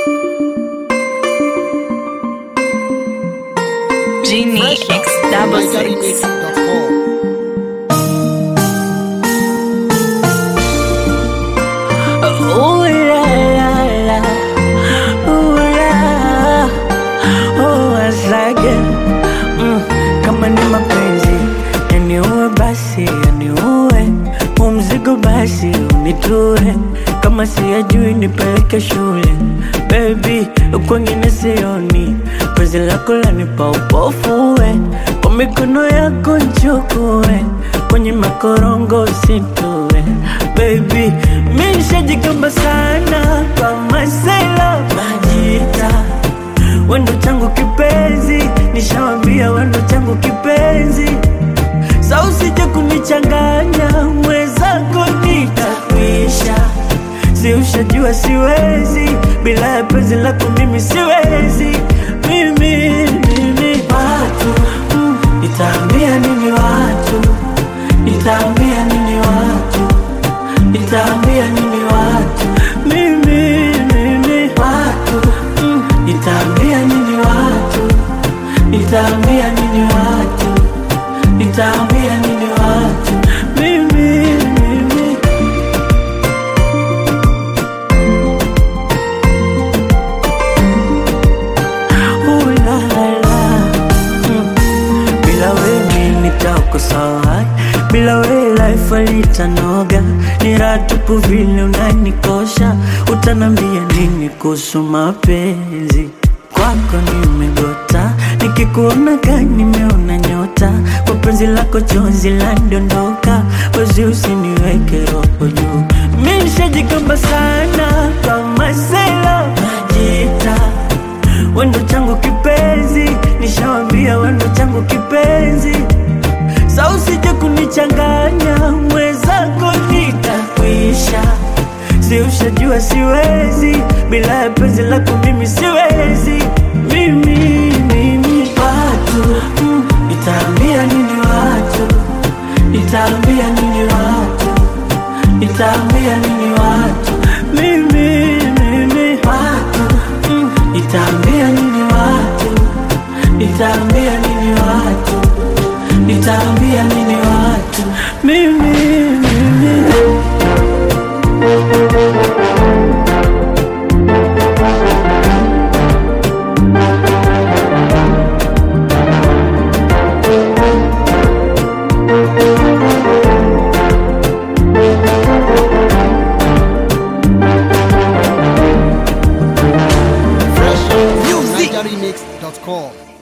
Genie X double six. Ooh la la la, ooh la, oh asage mm, kama ni mapenzi yaniue basi yaniue, umzigo basi unitue, kama siyajui nipeleke shule baby, kwengine sioni, penzi lako lanipa upofuwe, kwa mikono yako nchukue, kwenye makorongo usitue baby, mi nishajigamba sana kwa masela majita wendo changu kipenzi, nishawambia wendo changu kipenzi, sa usije kunichanganya mwenzako nitakwisha, si ushajua siwezi bila ya penzi lako mimi siwezi mimi mimi watu mm, nitaambia nini watu nitaambia nini watu nitaambia nini watu mimi mimi watu mm, nitaambia nini watu nitaambia nini watu nitaambia nini watu mimi mimi Ooh la la mm. Bila wewe nitakosa wapi? Bila wewe life alitanoga, ni raha tupu vile unanikosha. Utanambia nini kuhusu mapenzi? Kwako nimegota, nikikuona gani nimeona nyota. Kwa penzi lako chozi landondoka, wezi usiniweke roho juu. Mi nishajigamba sana kama sela najita wendo changu kipenzi, nishawambia wendo changu kipenzi, sa usije kunichanganya mwenzako, nitakwisha. Si ushajua siwezi bila ya penzi lako, mimi siwezi, mimi mimi watu mm, nitaambia nini watu, nitaambia nini watu, nitaambia nini watu, mimi mimi watu mm, nitaambia nini watu, nitaambia nini watu, nitaambia nini watu, mimi mimi Music. Remix.com.